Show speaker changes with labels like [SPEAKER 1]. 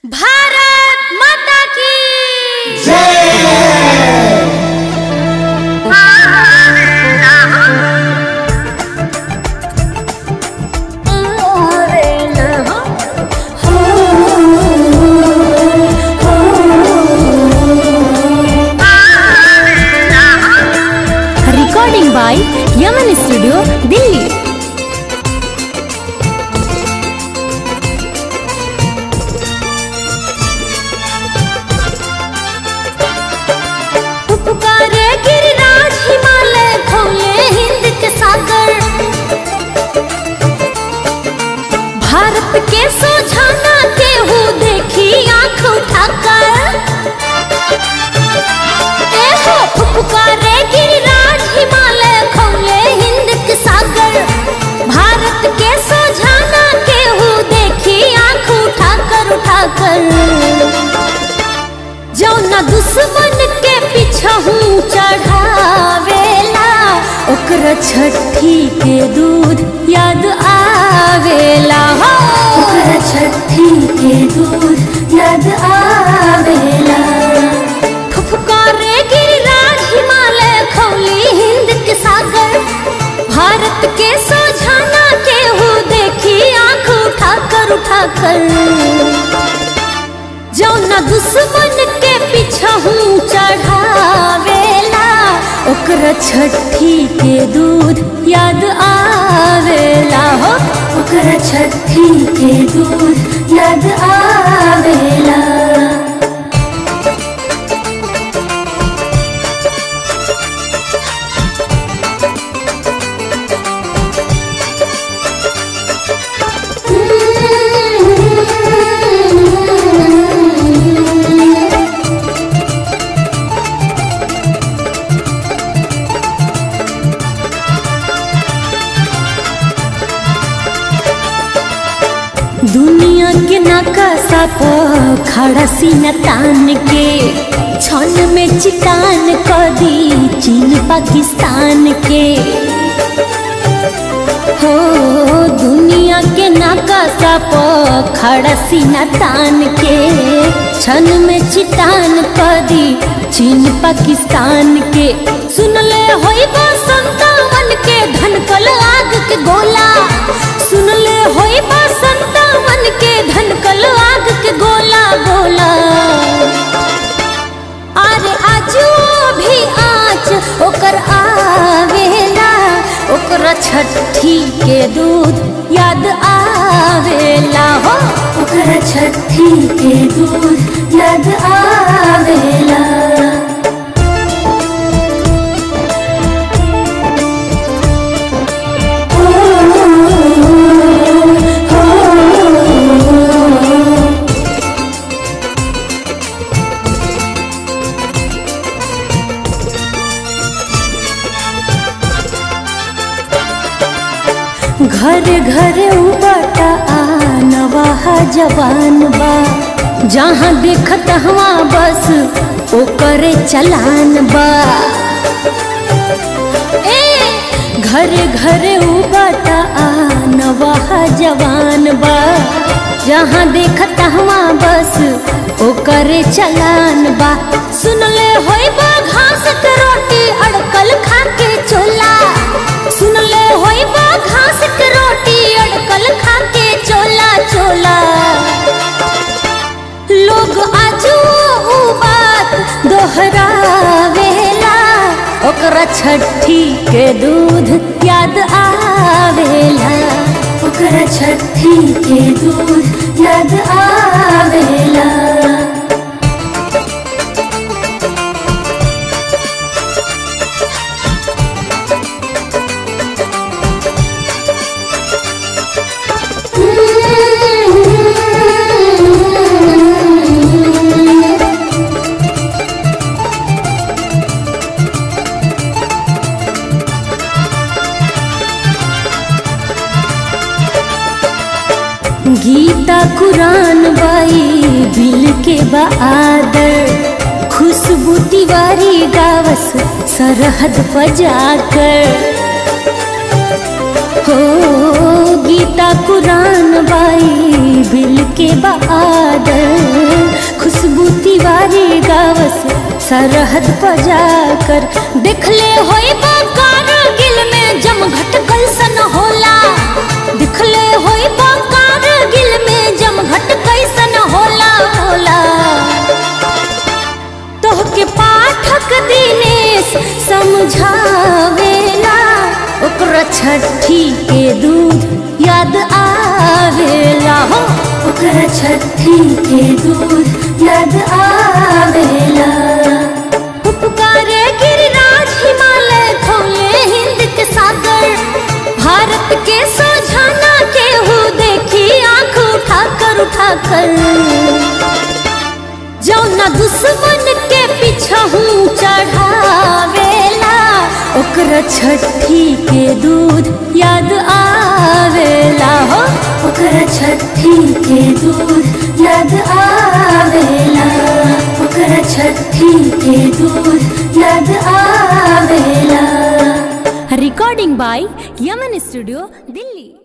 [SPEAKER 1] भारत माता की
[SPEAKER 2] recording by Yaman Studio, Delhi.
[SPEAKER 1] पुकारे गिरिराज हिमालय खोले हिंद के सागर भारत के सोझाना केहू देखी आंख उठाकर ए हो पुकारे गिरिराज हिमालय खोले हिंद के सागर भारत के सोझाना केहू देखी आंख उठाकर उठाकर जौना दुश्मन के पिछहू चढ़ावेला ओकरा छठी के दूध याद आवेला हो ओकरा छठी के दूध याद आवेला फुफकारे गिरिराज हिमालय खौली हिंद के सागर भारत के सोझाना केहू देखी आंख उठाकर उठाकर जौना दुश्मन के पिछहू चढ़ावेला ओकरा छठी के दूध याद आवेला हो ओकरा छठी के दूध याद आवेला दुनिया के नकाशा पर खड़ा सीना तान के छन में चितान कर दी चीन पाकिस्तान के हो दुनिया के नकाशा पर खड़ा सीना तान के छन में चितान कर दी चीन पाकिस्तान के सुन ले होई बा संतावन के धनकल आग के गोला सुन ले होई बा संतावन के धनकल आग के गोला गोला अरे आजू भी आँच ओकर आवेला ओकरा छठी के दूध याद आवेला हो ओकरा छठी के दूध याद आवेला घर घर उबटा नवाहा जवान बा जहाँ देखत हवा बस ओकरे चलान बा ए घर घर उबटा नवाहा जवान बा जहाँ देखत हवा बस ओकरे चलान बा सुन ले होई बा घास के रोटी अड़कल खा के चोला सुन ले होई बा घास के रोटी अड़कल खा के चोला चोला लोग आजू ऊ बात दोहरावेला ओकरा छठी के दूध याद आवेला ओकरा छठी के दूध याद आवेला गीता कुरान बाई बिल के बहादर खुशबू तिवारी गावस सरहद पर जाकर हो गीता कुरान बाई बिल के बहादुर खुशबू तिवारी गावस सरहद पर जाकर देखले होई कारगिल में जमघट कैसन होला दिखले होई कारगिल में जमघट कैसन होला होला तोहके पाठक दिनेश समझावेला ओकरा छठी के दूध याद आवेला हो ओकरा छठी के दूध याद आवेला उपकारे गिरिराज हिमालय खोले हिंद के सागर भारत के सोझाना केहू देखी आंख उठाकर उठाकर जौना दुश्मन के पिछहू चढ़ावेला ओकरा छठी के दूध याद आवेला हो ओकरा छठी के दूध याद आवेला ओकरा छठी के दूध याद आवेला
[SPEAKER 2] Recording by Yaman Studio, Delhi.